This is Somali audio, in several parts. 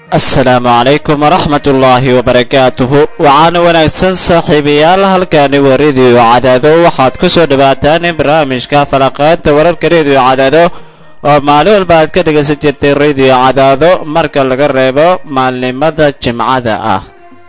asalaamu calaykum waraxmat ullaahi wabarakaatuhu waxaana wanaagsan saaxiibayaal halkani waa rediyo cadaado waxaad ku soo dhawaataan barnaamijka falaqaynta wararka rediyo cadaado oo maalin walba aad ka dhegaysan jirtay rediyo cadaado marka laga reebo maalnimada jimcada ah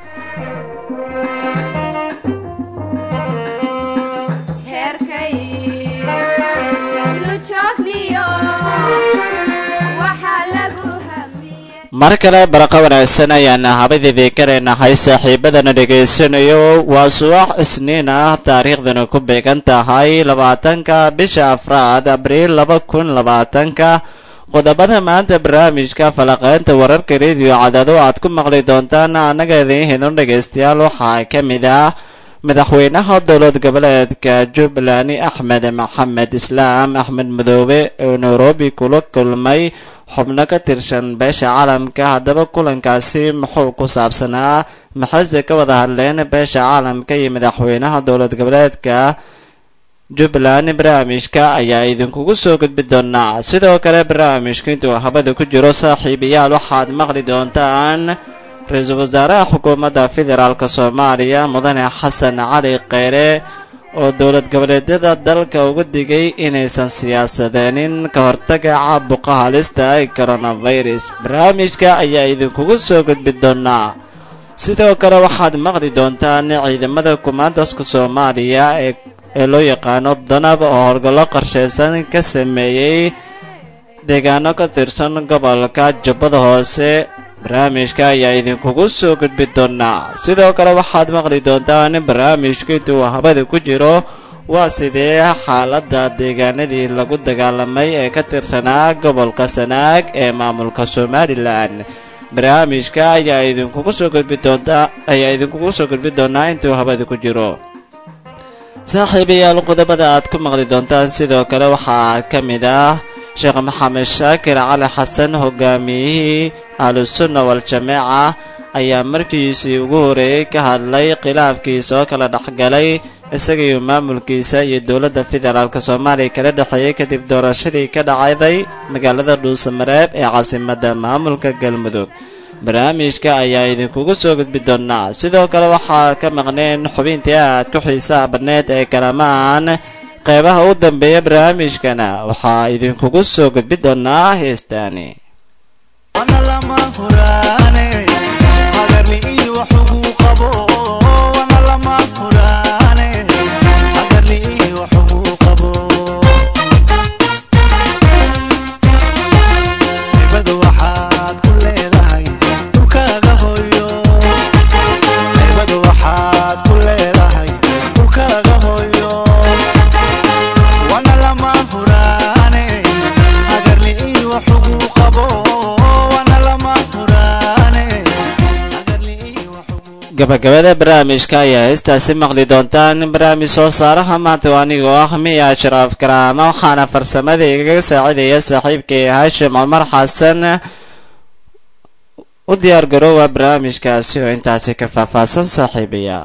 mar kale baraqo wanaagsan ayaan habadeedii karaynahay saaxiibadana dhegaysanayo waa subax isniin ah taariikhdana ku beegan tahay labaatanka bisha afraad abriil laba kun labaatanka qodobada maanta barnaamijka falaqaynta wararka rediyo cadaado aad ku maqli doontaan annaga idiin hidon dhegaystayaal waxaa ka mid ah madaxweynaha dowlad goboleedka jubbaland axmed maxamed islaam axmed madoobe oo nairobi kula kulmay xubno ka tirsan beesha caalamka haddaba kulankaasi muxuu ku saabsanaa maxayse ka wada hadleen beesha caalamka iyo madaxweynaha dowlad goboleedka jubbaland barnaamijka ayaa idinkugu soo gudbi doonaa sidoo kale barnaamijka intuu habada ku jiro saaxiibayaal waxaad maqli doontaan ra-iisul wasaaraha xukuumadda federaalk soomaaliya mudane xasan cali kheyre oo dowlad goboleedyada dalka uga digay inaysan siyaasadeenin ka hortaga caabuqa halista ee coronavirus barnaamijka ayaa idinkugu soo gudbi doonaa sidoo kale waxaad maqli doontaan ciidamada kumaandaska soomaaliya ee loo yaqaano danab oo howlgallo qorshaysan ka sameeyey deegaano ka tirsan gobolka jubbada hoose barnaamijka ayaa idinkugu soo gudbi doonaa sidoo kale waxaad maqli doontaan barnaamijka intuu habada ku jiro waa sidee xaaladda deegaanadii lagu dagaalamay ee ka tirsanaa gobolka sanaag ee maamulka somalilan barnaamijka ayaa idinkugu soo gudbi doontaa ayaa idinkugu soo gudbi doonaa intuu habada ku jiro saaxiibayaal qodobada aad ku maqli doontaan sidoo kale waxaa ka mid ah sheekh maxamed shaakir cali xasan hogaamiyihii ahlusunna wal-jameeca ayaa markiisii ugu horeeyey ka hadlay khilaafkii soo kala dhexgalay isagaiyo maamulkiisa iyo dowladda federaalk soomaaliya kala dhexeeyey kadib doorashadii ka dhacday magaalada dhuusamareeb ee caasimadda maamulka galmudug barnaamijka ayaa idinkugu soo gudbi doonaa sidoo kale waxaa ka maqneen xubintii aad ku xiisaha badneed ee kalamaan qeybaha u dambeeya barnaamijkana waxaa idinkugu soo gudbi doonaa heestaani gabagabada barnaamijka ayaa heestaasi maqli doontaan barnaamij soo saaraha maanta anigoo ah miya ashraaf karaama waxaana farsamada igaga saacidaya saaxiibkay haashim cumar xasan u diyaar garoowa barnaamijkaasi oo intaasi ka faahfaahsan saaxiibayaal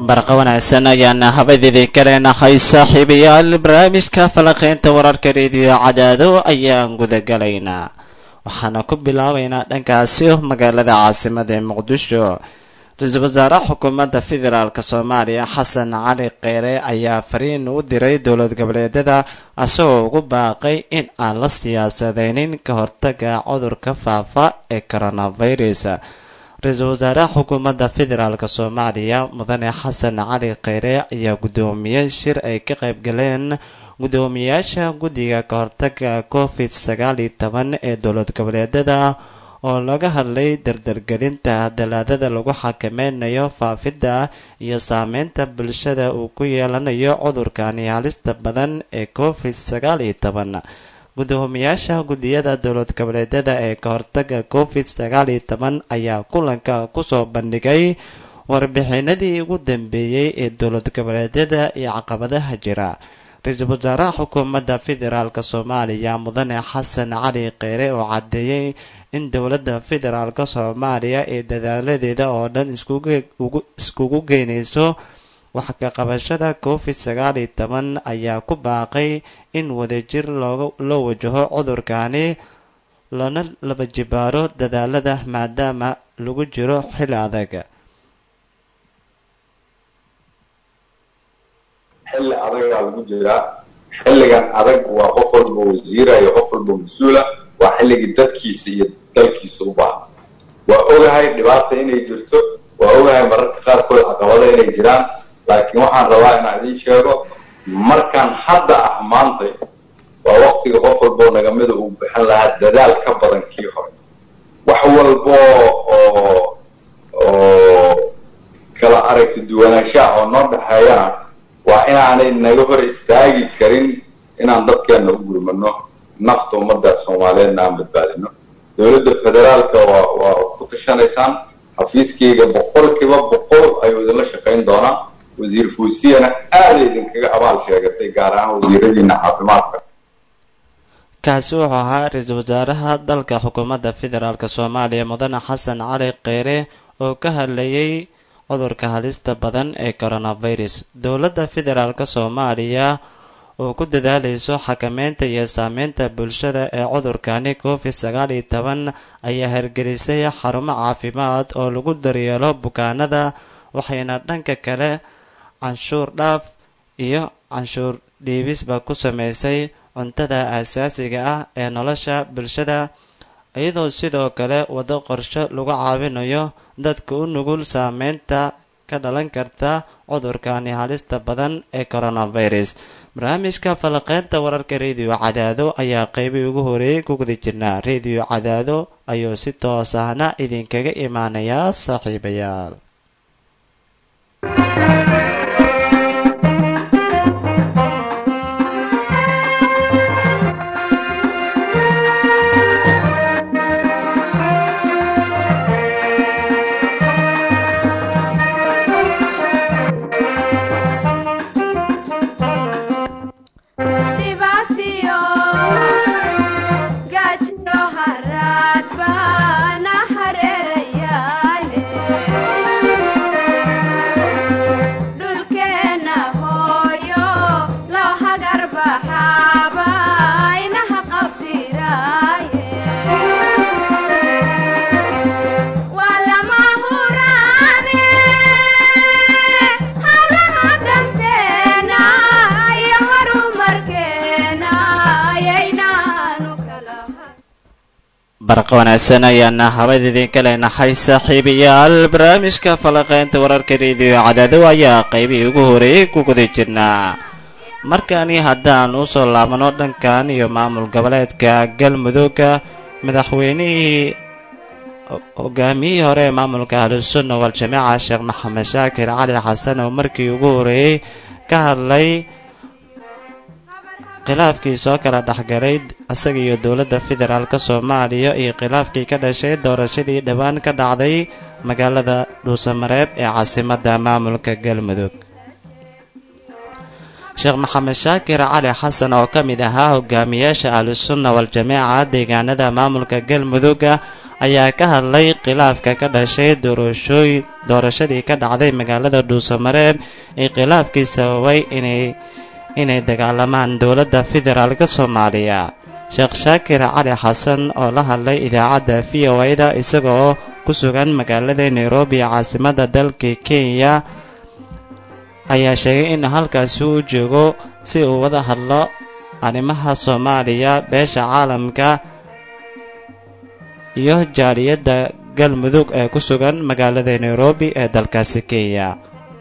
barqa wanaagsan ayaana habadeedii kaleenahay saaxiibayaal barnaamijka falaqeynta wararka rediyo cadaado ayaan gudagalaynaa waxaana ku bilaabaynaa dhankaasi magaalada caasimada ee muqdisho ra-iisul wasaare xukuumadda federaalk soomaaliya xasan cali kheyre ayaa fariin u diray dowlad goboleedyada asagoo ugu baaqay in aan la siyaasadeynin ka hortaga cudurka faafa ee coronavirus ra-iisul wasaaraha xukuumadda federaalk soomaaliya mudane xasan cali kheyre ayaa guddoomiyey shir ay ka qayb galeen guddoomiyaasha guddiga ka hortaga covid sagaal iyo toban ee dowlad goboleedyada oo laga hadlay dardargelinta dalaadada lagu xakameynayo faafidda iyo saameynta bulshada uu ku yeelanayo cudurkani halista badan ee covid sagaal iyo toban guddoomiyaasha guddiyada dowlad goboleedyada ee ka hortaga covid sagaal iyo toban ayaa kulanka kusoo bandhigay warbixinadii ugu dambeeyey ee dowlad goboleedyada iyo caqabadaha jira ra-iisul wasaaraha xukuumadda federaalk soomaaliya mudane xasan cali kheyre oo caddeeyey in dowladda federaalk soomaaliya ee dadaaladeeda oo dhan iskugu geynayso wax ka qabashada covid sagaal iyo toban ayaa ku baaqay in wadajir loo wajaho cudurkani lana laba jibaaro dadaalada maadaama lagu jiro xil adag xilli adagaa lagu jiraa xilligan adag waa qof walba wasiira iyo qof walba mas-uula waa xilligii dadkiisa iyo dalkiisa u baahan waa ogahay dhibaata inay jirto waa ogahay mararka qaarkood caqabada inay jiraan laakiin waxaan rabaa inaan idiin sheego markaan hadda ah maantay waa waktiga qof walboo nagamida uu bixin lahaa dadaal ka badan kii hore wax walbo oo oo kala aragti duwanaanshaha oo noo dhexeeyana waa inaanay naga hor istaagi karin inaan dadkeenna u gurmano nafta ummadda soomaaliyeedna aan badbaadino dowladda federaalka waa waa ku tashanaysaan xafiiskayga boqolkiiba boqol ayuu idinla shaqayn doonaa wasiir fuusiyana aaday idinkaga abaal sheegatay gaar ahaan wasiiradiina caafimaadka kaasi wuxuu ahaa ra-iisul wasaaraha dalka xukuumadda federaalk soomaaliya mudane xasan cali kheyre oo ka hadlayay cudurka halista badan ee coronavirus dowladda federaalk soomaaliya oo ku dadaalayso xakameynta iyo saameynta bulshada ee cudurkani covid sagaal iyo toban ayaa hirgelisay xarumo caafimaad oo lagu daryeelo bukaanada waxayna dhanka kale canshuur dhaaf iyo canshuur dhiibisba ku sameysay cuntada aasaasiga ah ee nolosha bulshada iyadoo sidoo kale waddo qorsho lagu caawinayo dadka u nugul saameynta ka dhalan karta cudurkani halista badan ee coronavirus barnaamijka falaqeynta wararka rediyo cadaado ayaa qeybii ugu horeeyay ku guda jirnaa rediyo cadaado ayuu si toos ahna idinkaga imaanayaa saaxiibayaal barqa wanaagsan ayaana habad idinka leenahay saaxiibayaal barnaamijka falaqeynta wararka rediyo cadaado ayaa qaybihii ugu horeeyay ku guda jirnaa markani haddaan usoo laabano dhankan iyo maamul goboleedka galmudugga madaxweynihii hogaamiyihii hore ee maamulka ahlusunna wal-jamaaca sheekh maxamed shaakir cali xasan oo markii ugu horeeyey ka hadlay khilaafkii soo kala dhexgalay isaga iyo dowladda federaalk soomaaliya iyo khilaafkii ka dhashay doorashadii dhowaan ka dhacday magaalada dhuusamareeb ee caasimadda maamulka galmudug sheekh maxamed shaakir cali xasan oo ka mid ahaa hogaamiyaasha ahlusunna wal-jamaaca deegaanada maamulka galmudugga ayaa ka hadlay khilaafka ka dhashay doorashooyin doorashadii ka dhacday magaalada dhuusamareeb ee khilaafkii sababay inay inay dagaalamaan dowladda federaalk soomaaliya sheekh shaakir cali xasan oo la hadlay idaacadda v o a-da isagoo ku sugan magaalada nairobi caasimadda dalka kenya ayaa sheegay in halkaasi uu joogo si uu wada hadlo arrimaha soomaaliya beesha caalamka iyo jaaliyadda galmudug ee ku sugan magaalada nairobi ee dalkaasi kenya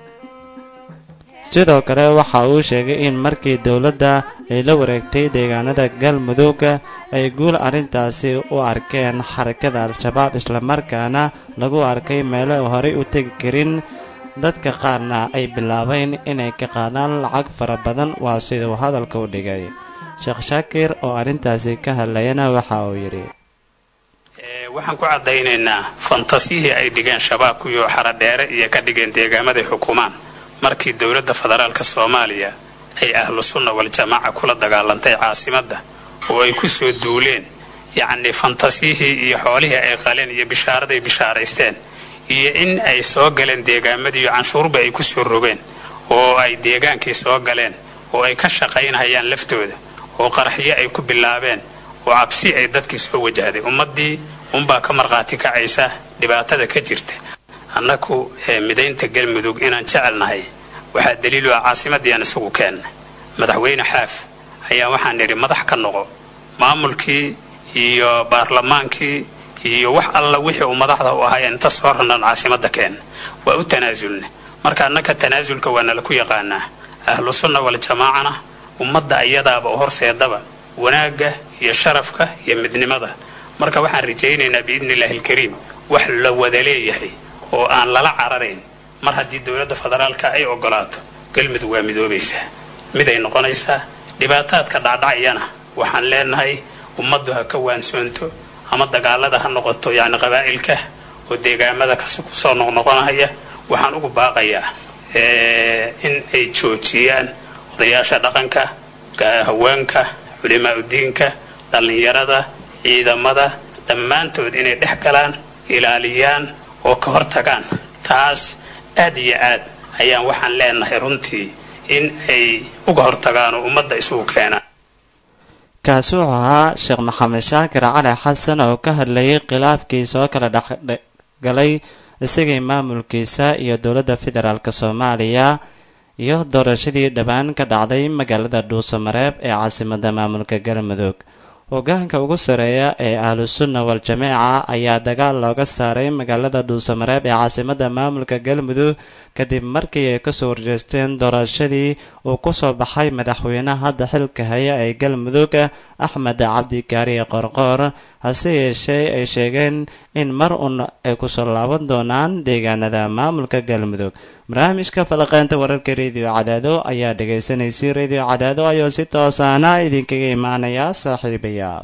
sidoo kale waxa uu sheegay in markii dowladda ay la wareegtay deegaanada galmudug ay guul arrintaasi u arkeen xarakada al-shabaab islamarkaana lagu arkay meelo horey u tegi karin dadka qaarna ay bilaabeen inay ka qaadaan lacag fara badan waa siduu hadalka u dhigay sheekh shaakir oo arrintaasi ka hadlayana waxa uu yidhi waxaan ku caddaynaynaa fantasiyihii ay dhigeen shabaabku iyo xaradheere iyo ka dhigeen deegaamaday xukumaan markii dowladda federaalka soomaaliya ay ahlu sunna wal-jamaaca kula dagaalantay caasimadda oo ay ku soo duuleen yacnii fantasiyihii iyo xoolihii ay qaleen iyo bishaaraday bishaaraysteen iyo in ay soo galeen deegaamadii iyo canshuurba ay ku soo rogeen oo ay deegaankii soo galeen oo ay ka shaqaynhayaan laftooda oo qaraxyo ay ku bilaabeen oo cabsi ay dadkii soo wajahday ummaddii unbaa ka markhaati kacaysa dhibaatada ka jirta annaku midaynta galmudug inaan jecelnahay waxaa daliilu ah caasimaddiiaan isagu keenna madaxweyne xaaf ayaa waxaan nidhi madax ka noqo maamulkii iyo baarlamaankii iyo wax alla wixii uu madaxda u ahaa inta soo ranaan caasimadda keenna waa u tanaasulna marka annaka tanaasulka waa nala ku yaqaanaa ahlu sunna wal-jamaacana ummadda ayadaaba u horseedaba wanaagga iyo sharafka iyo midnimada marka waxaan rajaynaynaa biidni illaahi alkariim wax la wada leeyahay oo aan lala cararayn mar haddii dowladda federaalka ay ogolaato galmudug waa midoobaysaa miday noqonaysaa dhibaataadka dhacdhacayana waxaan leenahay ummaddu ha ka waansoonto ama dagaalada ha noqoto yacni qabaa'ilka oo deegaamada kas kusoo noqnoqonaya waxaan ugu baaqayaa in ay joojiyaan odayaasha dhaqanka haweenka culimaaudiinka dhallinyarada ciidamada dhammaantood inay dhex galaan ilaaliyaan oo ka hortagaan taas aad iyo aad ayaan waxaan leenahay runtii in ay uga hortagaan oo ummadda isugu keenaan kaasi wuxuu ahaa sheekh maxamed shaakir cali xasan oo ka hadlayay khilaafkii soo kala dhexgalay isagii maamulkiisa iyo dowladda federaalk soomaaliya iyo doorashadii dhowaan ka dhacday magaalada dhuusamareeb ee caasimada maamulka galmudug hogaanka ugu sareeya ee ahlusunna wal-jameeca ayaa dagaal looga saaray magaalada dhuusamareeb ee caasimada maamulka galmudug kadib markii ay kasoo horjeesteen doorashadii uu kusoo baxay madaxweynaha hadda xilka haya ee galmudug axmed cabdi kaariye qorqoor hase yeeshee ay sheegeen in mar un ay kusoo laaban doonaan deegaanada maamulka galmudug barnaamijka falaqeynta wararka rediyo cadaado ayaa dhagaysanaysay rediyo cadaado ayuu si toosaana idinkaga imaanaya saaxiibayaal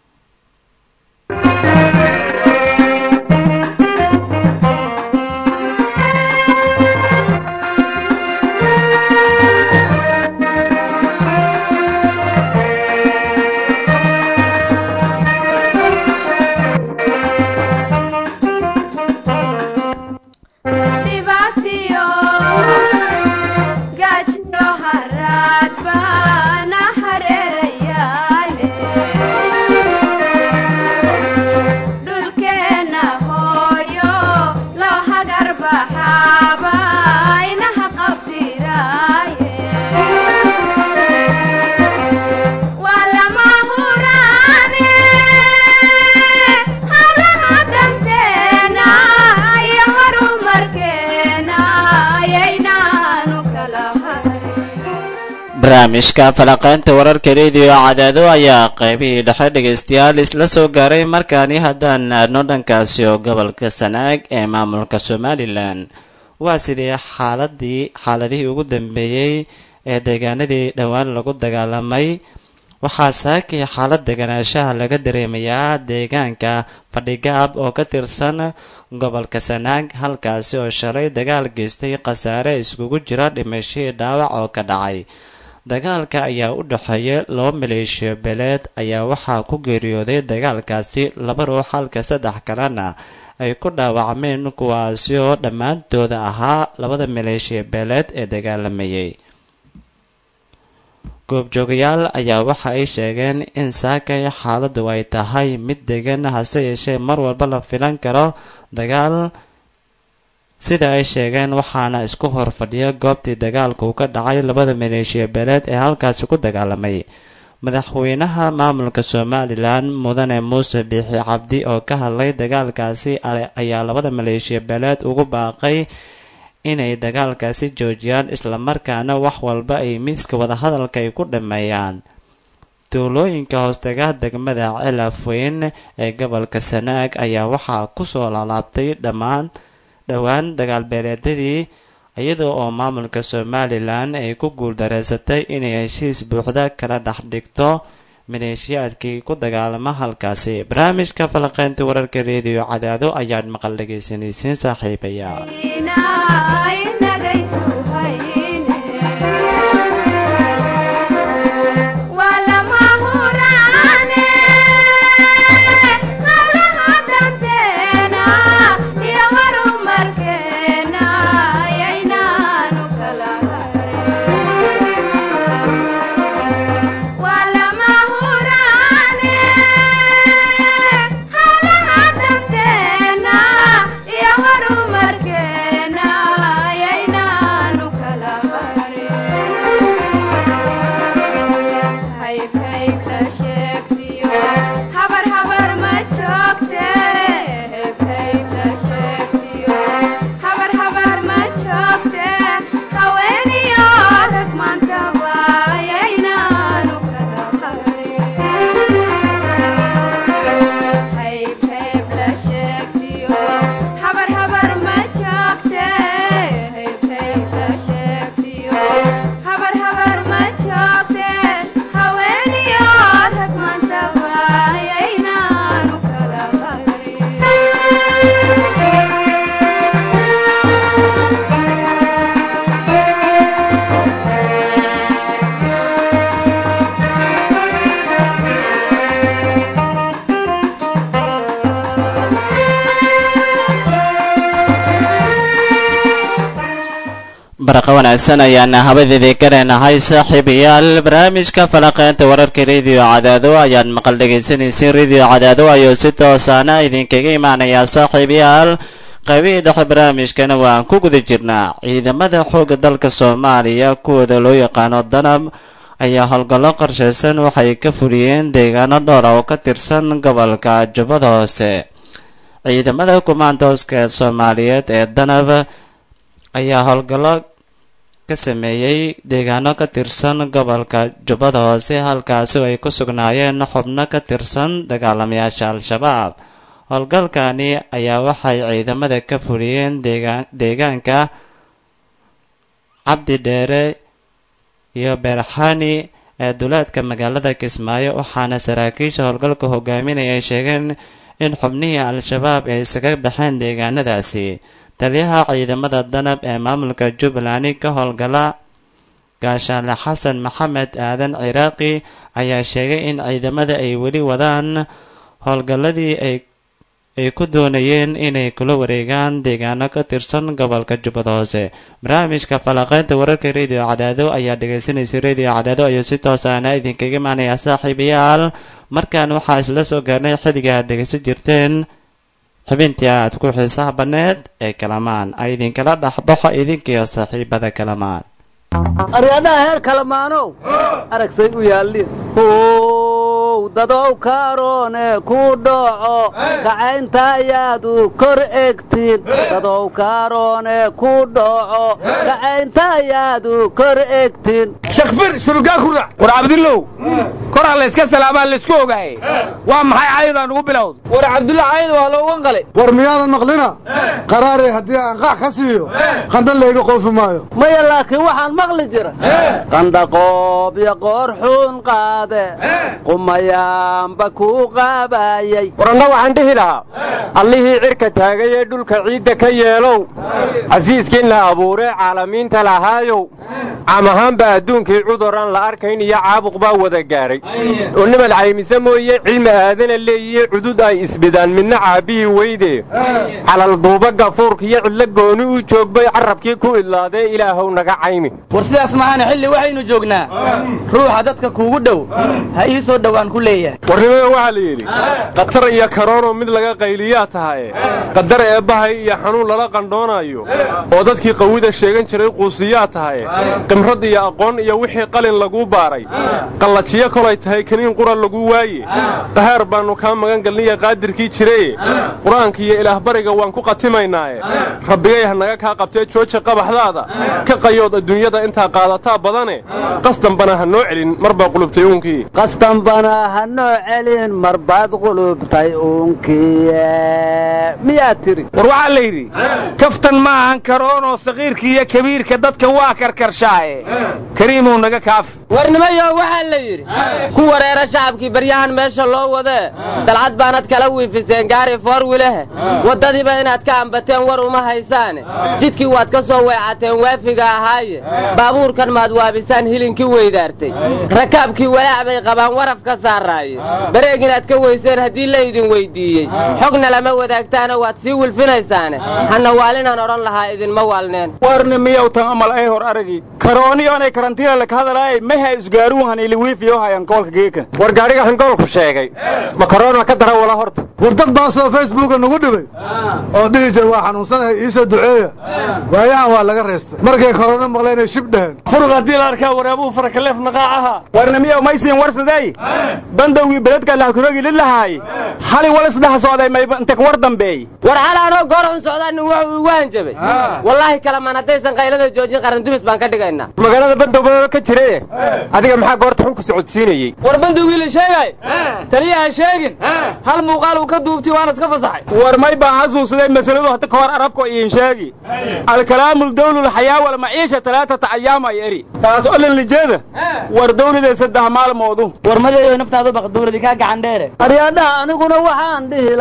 barnaamijka falaqeynta wararka rediyo cadaado ayaa qaybihii dhexe dhegaystayaal isla soo gaaray markaani haddaan aadno dhankaasi oo gobolka sanaag ee maamulka somalilan waa sidii xaaladii xaaladihii ugu dambeeyey ee deegaanadii dhowaan lagu dagaalamay waxaa saakii xaalad deganaanshaha laga dareemayaa deegaanka fadhigaab oo ka tirsan gobolka sanaag halkaasi oo shalay dagaal geystay khasaare iskugu jira dhimashihii dhaawac oo ka dhacay dagaalka ayaa u dhexeeya laba maleeshiyo beeleed ayaa waxaa ku geeriyooday dagaalkaasi laba ruux halka saddex kalena ay ku dhaawacmeen kuwaasi oo dhammaantooda ahaa labada maleeshiya beeleed ee dagaalamayay goobjoogayaal ayaa waxa ay sheegeen in saakay xaaladdu ay tahay mid degan hase yeeshee mar walba la filan karo dagaal sida ay sheegeen waxaana isku hor fadhiya goobtii dagaalka uu ka dhacay labada maleeshiya beeleed ee halkaasi ku dagaalamay madaxweynaha maamulka somalilan mudane muuse biixi cabdi oo ka hadlay dagaalkaasi ayaa labada maleeshiya beeleed ugu baaqay inay dagaalkaasi joojiyaan islamarkaana wax walba ay miiska wadahadalka ay ku dhameeyaan tuulooyinka hoostaga degmada celafweyn ee gobolka sanaag ayaa waxaa kusoo laalaabtay dhammaan dhowaan dagaalbeeleedyadii iyada oo maamulka somalilan ay ku guuldareysatay inay heshiis buuxda kala dhex dhigto maleeshiyaadkii ku dagaalama halkaasi barnaamijka falaqeynta wararka reediyo cadaado ayaad maqal dhegaysanaysiin saaxiibaya baraqa wanaagsan ayaana habadeedii ka leenahay saaxiibayaal barnaamijka falaqeynta wararka rediyo cadaado ayaad maqal dhegaysanaysiin rediyo cadaado ayuu si toosaana idinkaga imaanayaa saaxiibayaal qaybihii dhexe barnaamijkana waan ku guda jirnaa ciidamada xoogga dalka soomaaliya kuwooda loo yaqaano danab ayaa howlgallo qorshaysan waxay ka fuliyeen deegaano dhowra oo ka tirsan gobolka jubbada hoose ciidamada kumaandooska soomaaliyeed ee danab ayaa howlgallo ka sameeyey deegaano ka tirsan gobolka jubbada hoose halkaasi oo ay ku sugnaayeen xubno ka tirsan dagaalamayaasha al-shabaab howlgalkani ayaa waxay ciidamada ka fuliyeen deegaanka cabdi dheere iyo beerxani ee duleedka magaalada kismaayo waxaana saraakiisha howlgalka hogaaminaya ay sheegeen in xubnihii al-shabaab ay isaga baxeen deegaanadaasi taliyaha ciidamada danab ee maamulka jubbaland ka howlgala gaashaale xasan maxamed aadan ciraaqi ayaa sheegay in ciidamada ay weli wadaan howlgalladii ay ay ku doonayeen inay kula wareegaan deegaano ka tirsan gobolka jubbada hoose barnaamijka falaqeynta wararka rediyo cadaado ayaa dhegaysanaysa rediyo cadaado ayuu si toos ahna idinkaga imaanayaa saaxiibayaal markaan waxaa isla soo gaarnay xilliga aad dhegaysan jirteen xubintii aad ku xiisaha banneed ee kalamaan ay idinkala dhexbaxo idinkiyo saaxiibada kalamaan aryadhaha heer kalamaanow aragsay u yaallin how dadow kaaroone ku dhoco kacaynta ayaadu kor egtin dadow kaaroone ku dhoco kacaynta ayaadu kor egtin shakfir surugaa ku rac war cabdillow koraa layska salaamaa laysku ogaaye waa maxay caayadaan ugu bilowda war cabdulla caayad waa looga qalay war miyaadan maqlina qaraarey haddii aan qax ka siiyo qandan layga qoofi maayo maya laakiin waxaan maqli jira qandaqoob iyo qoorxuun qaade qumayaanba kuu qaabayey waranna waxaan dhihi lahaa allihii cirka taagay ee dhulka ciidda ka yeelow casiiskiin la abuuree caalamiinta lahaayow caam ahaanba adduunkii cuduraan la arkayn iyo caabuq baa wada gaadhay oo nimad caymise mooye cilmi aadana leeyiye cudud ay isbidaan midna caabbihii weyde calalduuba gafuurka iyo cidlo gooni u joogbay carrabkii ku idlaadee ilaahow naga caymi war sidaas maahana xilli waxaynu joognaa ruuxa dadka kuugu dhow ha ii soo dhowaan ku leeyahay warnimada waxaa la yidhi khatar iyo karoonoo mid laga qayliyaa tahaye qadar eebbahay iyo xanuun lala qandhoonayo oo dadkii qawida sheegan jiray quusiyaa tahaye qimrad iyo aqoon iyo wixii qalin laguu baaray qallajiyo kolay tahay kaniin qura lagu waaye qahaar baannu kaa magan galniya qaadirkii jireye qur-aanka iyo ilaahbariga waan ku qatimaynaaye rabbigay ha naga kaa qabtee jooja qabaxdaada ka qayood adduunyada intaa qaadataa badane qasdanbana ha noo celin mar baa qulubtay uunkii qastanbana ha noo celin marbaad qulubtay uunkiye miyaa tiri war waxaa la yidhi kaftan ma ahan karoonoo saqiirka iyo kabiirka dadka waa karkarshaaye kariimuu naga kaafi warnimayo waxaa la yidhi ku wareera shacabkii baryahan meesha loo wadee dalcad baanad kala wiifiseen gaari foorwilehe waddadiiba inaad ka ambateen war uma haysaane jidkii waad ka soo weecateen waafiga ahaaye baabuurkan maad waabisaan hilinkii weydaartay rakaabkii walaac bay qabaan waraf ka saaraaye bareeg inaad ka weyseen haddii laydin weyddiiyey xogna lama wadaagtaana waad sii wilfinaysaane hanna waalinaan odhan lahaa idinma waalneen warni miyow tan amal ay hor aragi karooniyoonay karantiina laka hadalaay maha isgaaruun hanili wiifiyo hayan koolka geeka war gaadhiga hangoolku sheegay ma karoona ka dara wala horta war dad baasoo facebooka nagu dhibay oo dhihi jir waa xanuunsanahay iisoo duceeya waayahan waa laga reestay markay korona maqleenay shib dheheen furug haddii la arkaa wareebuu farakaleef naqaac ahaa warna miyow maysiin warsaday bandowgii beledka lahkurogi lilahaay xali wal isdhex socday mayba inta war dambeey war xalaanoo goor xun socdaa nin wuxuu igu hanjabay wallaahi kalamaan haddaysan qaylada joojin qarandumis baan ka dhigaynaa magaalada bandowbaba ka jiraye adiga maxaa goorta xun ku socodsiinayey war bandowgii la sheegay taliya ha sheegin hal muuqaal uu ka duubtay waana iska fasaxay war may baan xasuusaday masaladu hadda ka hor arabko iin sheegi alkalaamu dawlu lxayaa walmaciisha talaatata ayaam ay eri taas olan lijeeda war dawladee saddex maalmoodu war madeeyo naftaadu baq dawladi kaa gacan dheere aryadhaha aniguna waxaan dhihi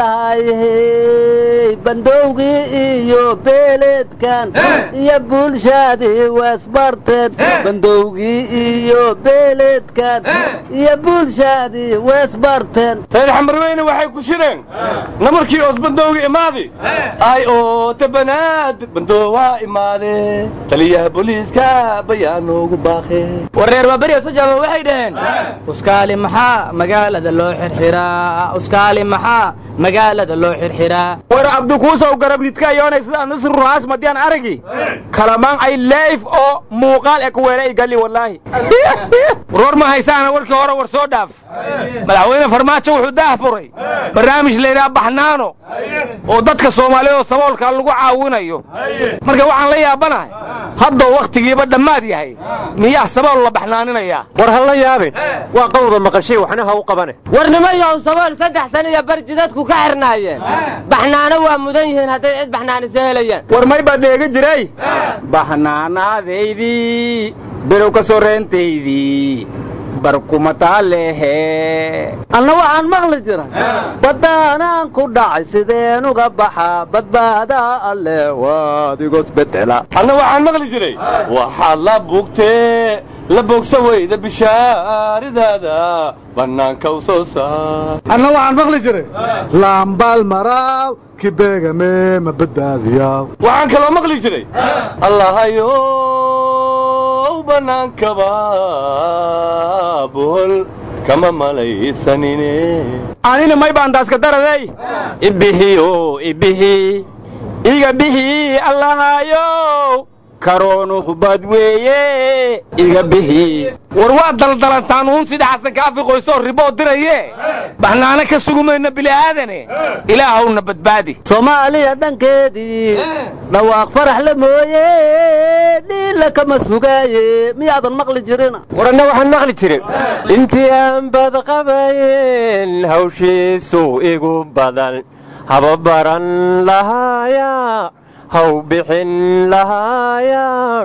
lahay bandowgii iyo beeleedkan iyo bulshadii weesbarteed bandowgii iyo beeleedkan iyo bulshadii weesbarteen reer xamarweyne waxay ku shireen namarkii oos bandowga imaadi ay oo tabanaad bandoo waa imaade taliyaha booliiska bayaan noogu baaqe war reer baaberiya sajaaba waxay dhaheen uskaali maxaa magaalada loo xirxiraa uskaali maxaa magaalada loo xirxiraa war abdikuusow garabridka yoonay sida nasru ruhaas madiyaan aragi kalamaan ay leif oo muuqaal e kuweele ay gali wallaahi war ma haysaana warkii hore war soo dhaaf madaxweyne farmaajo wuxuu daah furay barnaamij laydhaha baxnaano oo dadka soomaaliyeed oo saboolka lagu caawinayo marka waxaan la yaabanahay haddoo wakhtigiiba dhammaad yahay miyaa sabool la baxnaaninayaa war ha la yaabin waa qawda maqashay waxna ha u qabane warnimayow sabool saddex sana iyo barji dadku ka xirnaayeen baxnaano waa mudan yihiin hadday cid baxnaanisa helayaan war may baa dheega jiray baxnaanaadaydii bilow ka soreentaydii barkumataalehe anna waxaan maqli jira baddaanaan ku dhacay sideen uga baxa badbaadaa alle waadigosbedela anna waxaan maqli jiray waxaad la bugtee la bogsa weyda bishaaridaada bannaanka u soo saar anna waxaan maqli jiray laambaal maraaw kibeegame ma badbaadiyaa waxaan kaloo maqli jiray allahayow bannaankaba bohol kama malaysanine anina may baan daaska daradey ibihiyo ibihi iga bixi allahayow karoonuhu bad weeye iga bixi war waa daldalantaan uun sida xasan kaafi qoysoo riboo diraye baxnaano ka sugumayna bili'aadane ilaahowna badbaadi soomaaliya dhankeedii dhawaaq farax la mooye dhiil alle kama sugaaye miyaadan maqli jirina waranna waxaan maqli jirin intii aan badqabayn hawshiisu igu badan haba baran lahaaya haw bixin lahaaya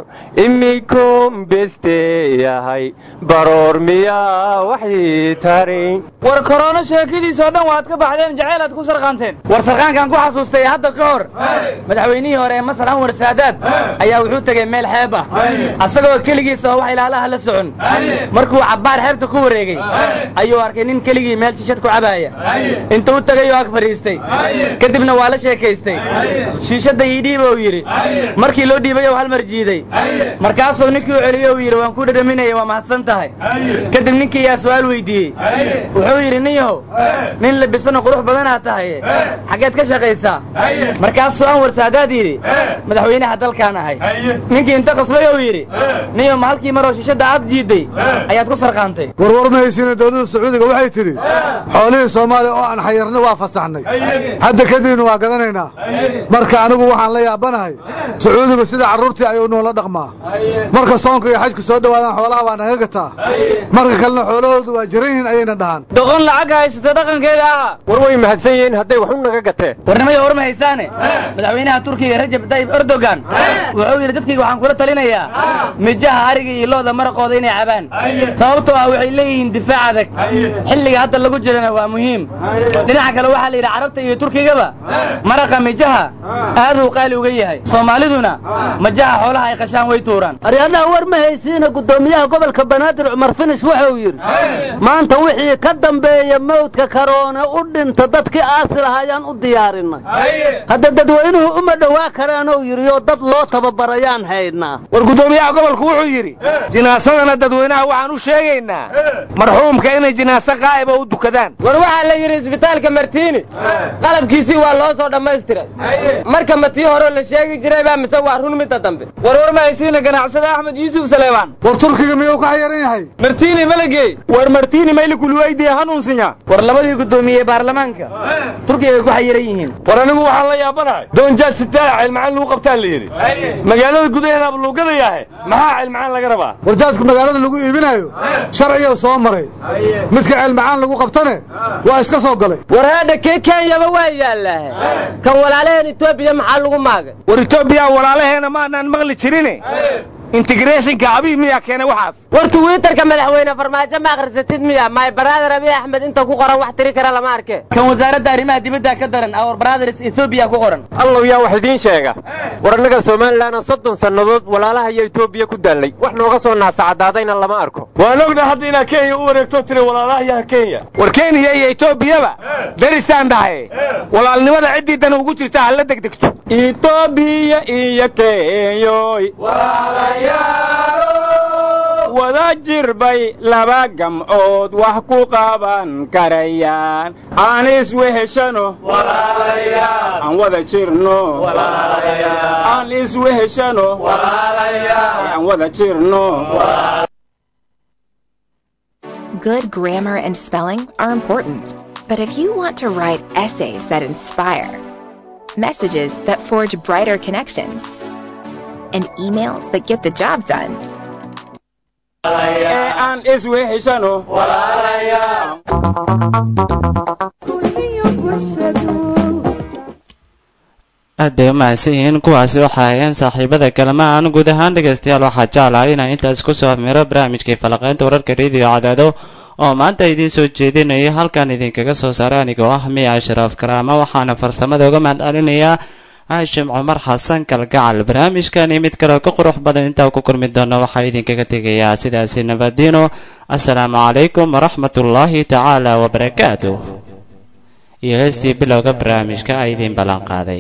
imikoon beste yahay baroor miyaa waxii tari war korona sheekadiisoo dhan waad ka baxdeen jacaylaad ku sarqaanteen war sarqaankan ku xasuustay hadda ka hor madaxweynihii hore ee masar anwar saadaad ayaa wuxuu tegey meel xeeb ah asagoo keligiisa oo wax ilaalaha la socon markuu cabbaar xeebta ku wareegey ayuu arkay nin keligii meel shishad ku cabaaya intuu u tegay oo ag fadhiistay kadibna waa la sheekaystay shiishadda ii dhiiba uu yidhi markii loo dhiibay ou hal mar jiiday markaasuu ninkii u celiyey uu yidhi waan ku dhadhaminaya waa mahadsan tahay kadib ninkii yaa su'aal weydiiyey wuxuu yidhi nin yahow nin labisano qurux badanaad tahaye xaggeed ka shaqaysaa markaasuu anwar saadaad yidhi madaxweynaha dalkaan ahay ninkii inta qoslay uu yidhi ninyo ma halkii maroo shishadda aad jiidday ayaad ku sarqaantay warwar ma haysiina dowladda sacuudiga waxay tidhi xoolihii soomaaliya oo aan xayarnay waa fasaxnay hadda kadibna waa gadanaynaa marka anigu waxaan la yaabanahay sacuudigu sida carruurtii ayuu noola dhaqmaa marka soonka iyo xajku soo dhowaadaan xoolaha waa naga gataa marka kalena xoolahoodu waa jiran yihiin ayayna dhahaan doqon lacag haysata dhaqankeeda aha war way mahadsan yihiin hadday wax u naga gateen warnimaya war ma haysaane madaxweynaha turkiga rajab tayyib erdogan wuxuu yidhi dadkayga waxaan kula talinayaa mijaha ariga iyo looda maraqooda inay cabaan sababtoo ah waxay leeyihiin difaac adag xilliga hadda lagu jirana waa muhiim dhinaca kale waxaa la yidhi carabta iyo turkigaba maraqa mijaha aaduu qaali uga yahay soomaaliduna majaha xoolaha ay qashaan way tuuraan aryadaha war ma haysiina guddoomiyaha gobolka banaadir cumar finish wuxuu yidhi maanta wixii ka dambeeya mawdka karoone u dhinta dadkii aasi lahaayaan u diyaarinay hadda dadweynuhu uma dhowaa karaanuu yidhi oo dad loo tababarayaan haydnaa war guddoomiyaha gobolku wuxuu yidhi jinaasadana dadweynaha waxaan u sheegaynaa marxuumka inay jinaaso qaa'iba u dukadaan war waxaa la yidhi isbitaalka martiini qalabkiisii waa loo soo dhammaystiray marka ma tii horeo la sheegi jiray baa mise waa run midda dambe war war ma haysiina ganacsada axmed yuusuf saleebaan war turkiga miyuu ka xayaran yahay martiini malagey war martiini maylikuluweydiye hanuunsinya war labadii guddoomiye baarlamaanka turkiga ku xayiran yihiin war anigu waxaan la yaabanahay doonjaad sitaa cilmacaan lagu qabtaa la yidhi magaalada gudaheedaaba luu gadayaahe maxaa cilmacaan laga rabaa warjaadka magaalada lagu iibinayo sharciyow soo maray midka ceelmacaan lagu qabtane waa iska soo galay war haadha kee kenyaba waa yaallaahe kan walaalaheen etoobiya maxaa lagu maagay war etoobiya walaalaheena maanaan maqli jirine intigreeshinka abiy miyaa keenay waxaas war tuwiitarka madaxweyne farmaajo ma akhrisatid miya my brother abiy axmed inta ku qoran wax tiri kara lama arke kan wasaaradda arrimaha dibadda ka daran our brothers ethoobia ku qoran allow yaa wax idiin sheega war annaga somalilanna soddon sannadood walaalaha iyo etoobiya ku daallay wax nooga soo naasacadaadayna lama arko waan ogna hadda inaad kenya u wareegto tiri walaalahayaha kenya war kenya iyo etoobiyaba darisaan dhahay walaalnimada ciddii dan ugu jirta hala degdegto etoobiya iyo kenyoy wada jir bay laba gamcood wax ku qaban karayaan aan isweheshano aan wada jirno aan isweheshano aan wada jirno Good grammar and spelling are important, but if you want to write essays that inspire, messages that forge brighter connections, and emails that get the job done, aan isweheshano aad bay u mahadsan yihiin kuwaasi waxaa aheen saaxiibada kalamaan guud ahaan dhegaystayaal waxaa jeclahay inaan intaas ku soo amiro barnaamijkii falaqaynta wararka rediyo cadaado oo maanta idiin soo jeedinaya halkan idinkaga soo saaray anigoo ah miya ashraaf karaama waxaana farsamada uga mahad celinayaa haashim cumar xasan kalgacal barnaamijkani mid kaleo ka qurux badan intaa ku kulmi doona waxaa idinkaga tegayaa sidaasi nabadiino assalaamu calaykum waraxmatullaahi tacaala wabarakaatu iyo heestii bilowga barnaamijka a idiin ballan qaaday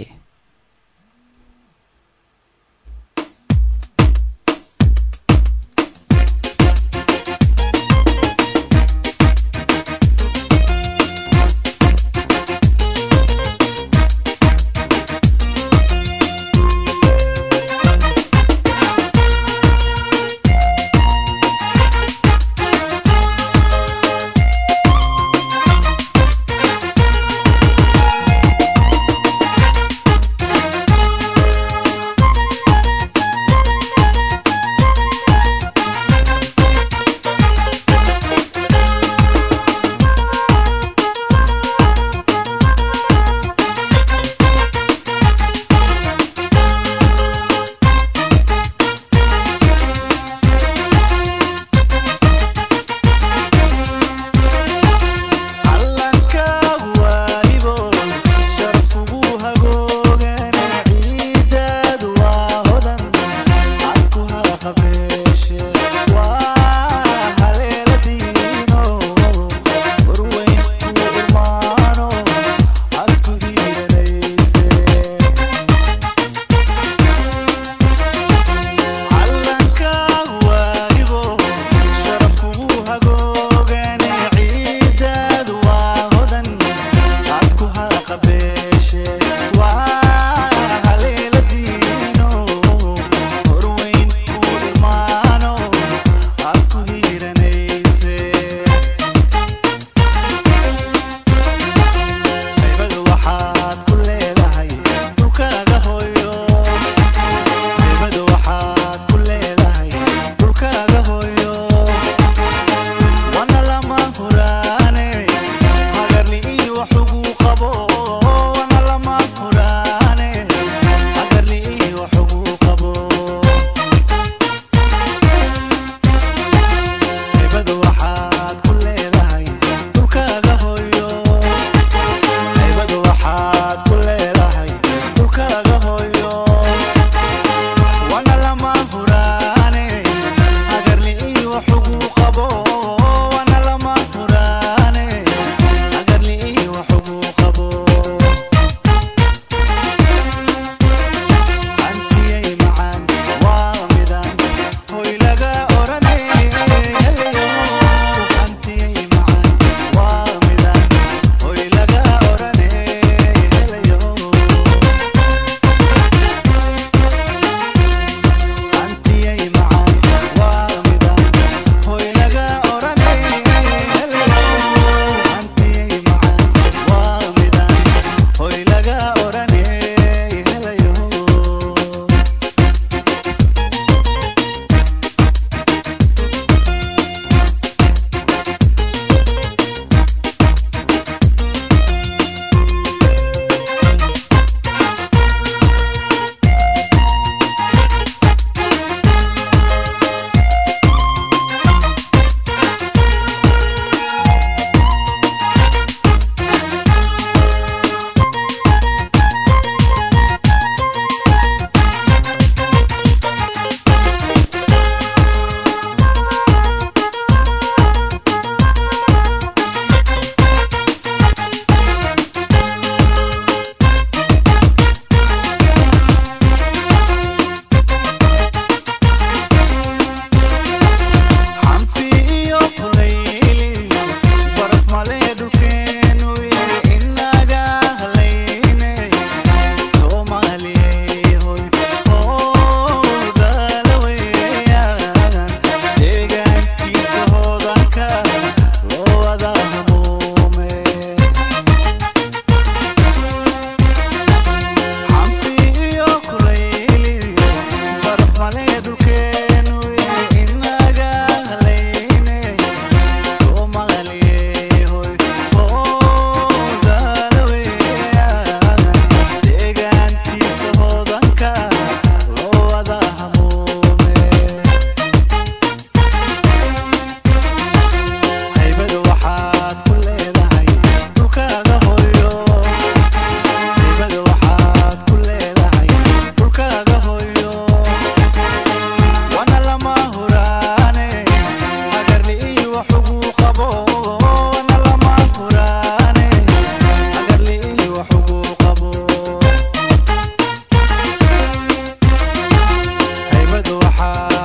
waxaa